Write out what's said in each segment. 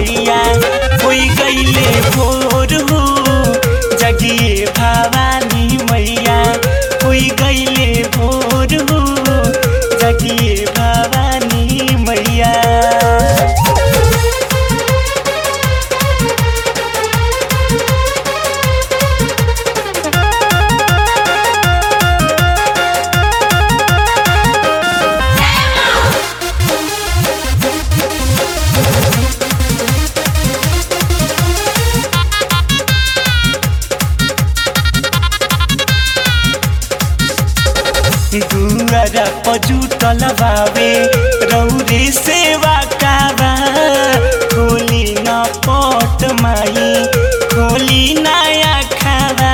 मैया होई गईले भोर हो जगिए भवानी मैया होई गईले भोर हो जगिए भवानी मैया दुआरा पजुटल बावे रौरे सेवा काबा खोली न पट माई खोली नया खाबा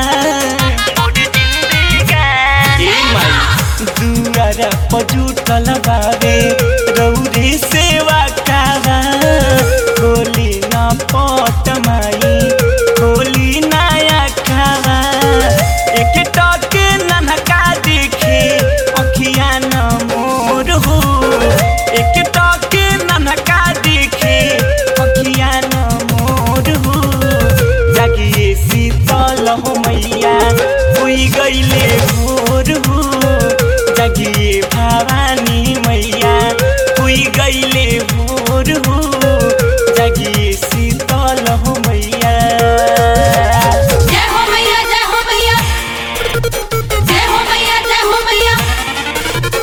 ए माई दुआरा पजुटल बावे रौरे सेवा काबा खोली न पट माई खोली नया खाबा एक टके ननका देखे अखिया न मोर हो एक टके ननका देखे अखिया न मोर हो जागिए शीतल हो मैया हुई गईले भोर हो जागिए भवानी मैया हुई गईले भोर हो जागिए शीतल हो मैया जय हो मैया जय हो मैया जय हो मैया जय हो मैया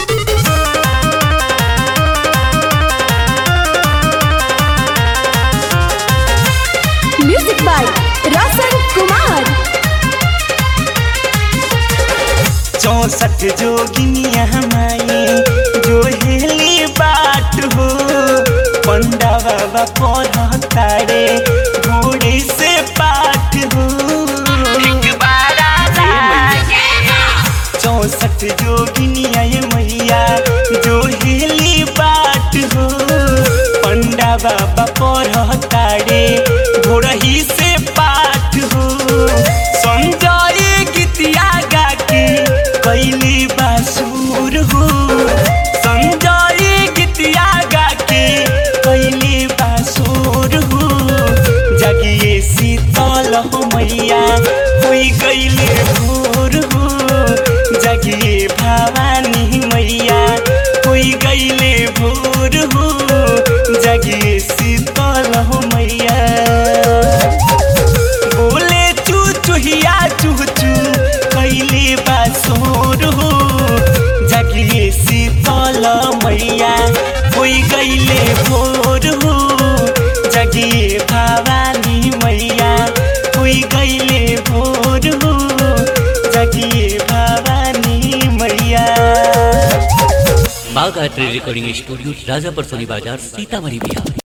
म्यूजिक बाय रोशन कुमार चौसठ जोगिनिया माई जो हेली बाट हो पंडा बाबा पढ़तारे घोड़े से पाठ हो चौसठ जोगिनिया ये मैया जो हेली बाट हो पंडा बाबा पढ़तारे घोड़ही से पाठ हो संजय गीतिया गा के कैली बासुर हो संजय गीतिया गा के कैली बासुर हो जगिए शीतल हो मैया होई गईले भोर हो जगिए भवानी मैया होई गईले भोर हो जगिए शीतल हो मैया बोले चू चूहिया चू चू कैले बासोर हो जगिए शीतल मैया होई गईले भोर हो जगिए भवानी मैया होई गईले भोर हो जगिए भवानी मैया बागायत्री रिकॉर्डिंग स्टूडियो राजापर सोनी बाजार सीतामढ़ी बिहार